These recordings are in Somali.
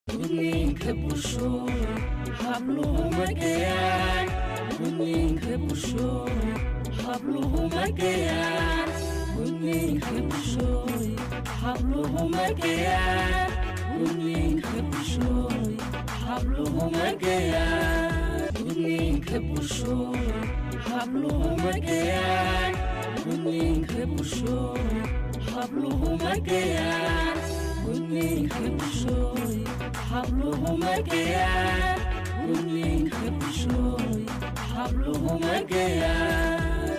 gudniinka bulshooy habluhu magayaan gudniinka bulshooy habluhu magayaan gudniinka bulshooy habluhu magayaan gudniinka bulshooy habluhu magayaan gudniinka bulshooy habluhu magayaan gudniinka bulshooy habluhu magayaan gudniinka bulshooy habluhu magayaan gudniinka bulshooy habluhu magayaan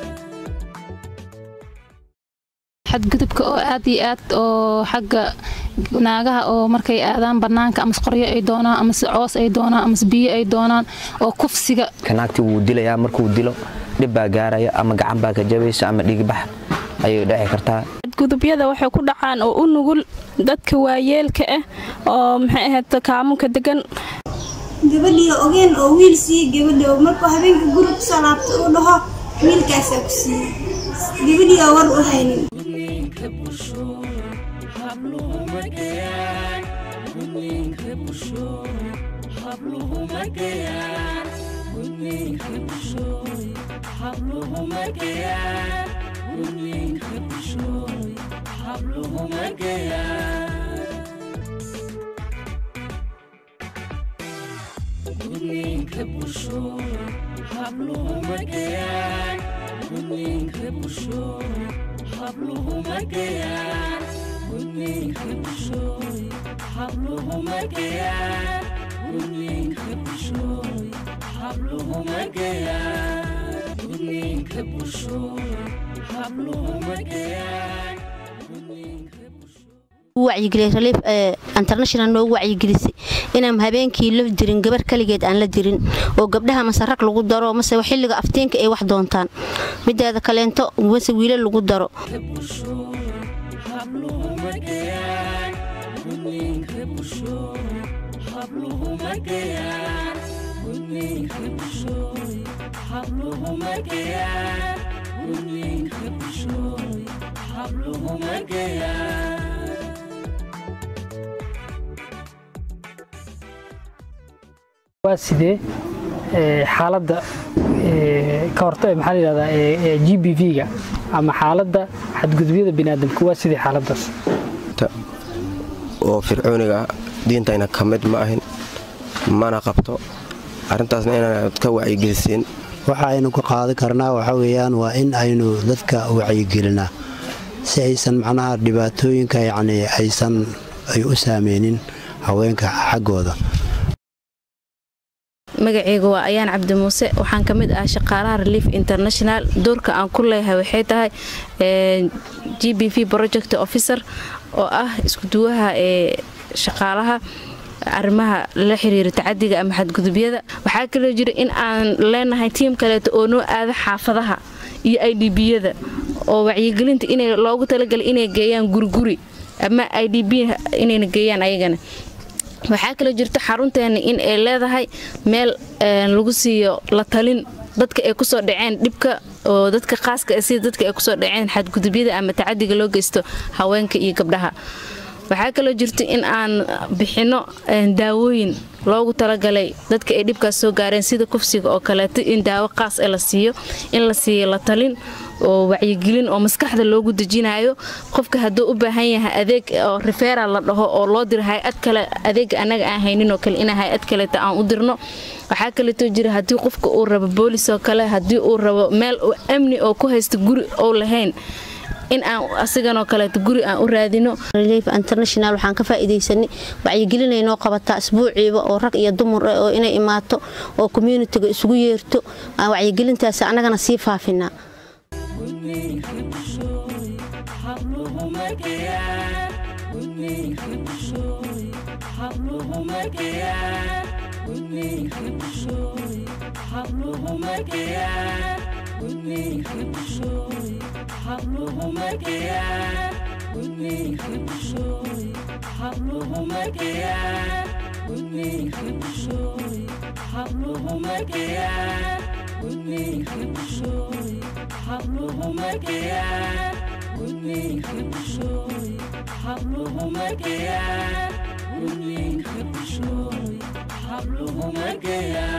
xadgudubka oo aad iyo aad oo xagga naagaha oo markay aadaan banaanka amase qoryo ay doonaan amase coos ay doonaan amase biyo ay doonaan oo kufsiga kanaagti wuu dilayaa markuu dilo dhib baa gaaraya ama gacan baa ka jabaysa ama dhiigbax ayay dhici kartaa gudubyada waxay ku dhacaan oo u nugul dadka waayeelka ah oo maxay ahayd kaamunka degan gabadhii ogeen oo wiil siiye gabadhi oo markuu habeenka guri kusoo laabta uu dhaho wiilkaasaa ku siiye gabadhii oo war u haynin gudniinka bulshooy habluhu magayaan gudniinka bulshooy habluhu magayaan gudniinka bulshooy habluhu magayaan gudniinka bulshooy habluhu magayaan gudniinka bulshooy habluhu magayaan gudniinka bulshooy habluhu magayaan gudniinka bulshooy habluhu magayaan gudniinka bulshooy habluhu magayaan gudniinka bulshooy habluhu magayaan gudniinka wacyigeliya relief international noogu wacyigelisay inaan habeenkii la dirin gabar kaligeed aan la dirin oo gabdhaha mase rag lagu daro mase xilliga aftiinka ay wax doontaan mideeda kaleento mase wiila lagu daro habluhu magayaan gudniinka bulshooy habluhu magayaan gudniinka bulshooy habluhu magayaan gudniinka bulshooy habluhu magayaan waa sidee xaaladda ka horta maxaa layihahdaa g b v-ga ama xaaladda xadgudubyada biniaadamka waa sidee xaaladdaas oo fircooniga diintayna ka mid ma ahin mana qabto arrintaasna inaanad ka wacyigeliseen waxa aynu ka qaadan karnaa waxa weeyaan waa in aynu dadka wacyigelinaa si aysan macnaha dhibaatooyinka yacni aysan ay u saameynin haweenka xaggooda magaceyga waa ayaan cabdi muuse waxaan ka mid ah shaqaalaha relief international doorka aan ku leeyahay waxay tahay g b v project officer oo ah iskuduwaha ee shaqaalaha arrimaha la xiriira tacadiga ama xadgudubyada waxaa kaloo jira in aan leenahay tiim kaleeto oo noo aada xaafadaha iyo i d biyada oo wacyigelinta in loogu talagalay inay geeyaan guriguri ama i d b inayna geeyaan ayagana waxaa kaloo jirta xarunteena in ay leedahay meel lagu siiyo la talin dadka ay kusoo dhaceen dhibka oo dadka qaaska sida dadka ay kusoo dhaceen xadgudubyada ama tacadiga loo geysto haweenka iyo gabdhaha waxaa kaloo jirta in aan bixinno daawooyin loogu talagalay dadka ay dhibkaas soo gaareen sida kufsiga oo kaleeto in daawo qaas e la siiyo in la siiyo la talin oo wacyigelin oo maskaxda loogu dejinayo qofka hadduu u baahan yahay adeeg oo rifeeral la dhaho oo loo diro hay-ad kale adeega anaga aan hayninoo kale ina hay-ad kaleeta aan u dirno waxaa kaleetoo jira haddii qofka uu rabo boolis oo kale haddii uu rabo meel amni oo ku haysta guri ou lahayn in aan asiganoo kaleeto guri aan u raadino relief international waxaan ka faa'iidaysanay wacyigelinaynoo qabataa isbuuciiba oo rag iyo dumar ah oo inay imaato oo communitiga isugu yeerto aan wacyigelintaasi annagana sii faafinaa gudniinka bulshooy habluhu magayaan gudniinka bulshooy habluhu magayaan gudniinka bulshooy habluhu magayaan gudniinka bulshooy habluhu magayaan gudniinka bulshooy habluhu magayaan gudniinka bulshooy habluhu magayaan gudniinka bulshooy habluhu magayaan gudniinka bulshooy habluhu magayaan gudniinka bulshooy habluhuma geyaan